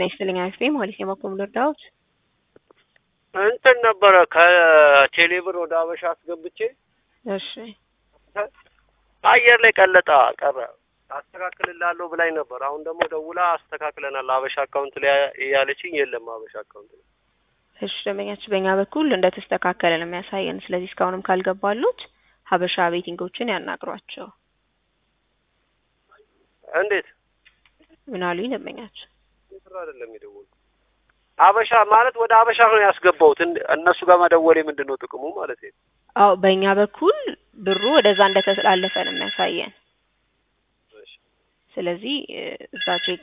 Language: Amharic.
ጤና ይስጥልኝ አክስቴ ማለት የማቆም ልርዳዎት እንትን ነበረ ከቴሌብር ወደ አበሻ አስገብቼ እሺ አየር ላይ ቀለጣ ቀረ። አስተካክልላለሁ ብላኝ ነበር። አሁን ደግሞ ደውላ አስተካክለናል አበሻ አካውንት ላይ እያለችኝ የለም አበሻ አካውንት ላይ እሺ ደንበኛችን በእኛ በኩል እንደተስተካከለ ነው የሚያሳየን። ስለዚህ እስካሁንም ካልገባሉት ሀበሻ ቤቲንጎችን ያናግሯቸው። እንዴት ምን አሉኝ ደንበኛችን? ስራ አይደለም የደወሉ አበሻ ማለት ወደ አበሻ ነው ያስገባሁት። እን- እነሱ ጋር መደወሌ ምንድን ነው ጥቅሙ ማለት ነው? አዎ በእኛ በኩል ብሩ ወደዛ እንደተላለፈ ነው የሚያሳየን። ስለዚህ እ፣ እዛ ቼክ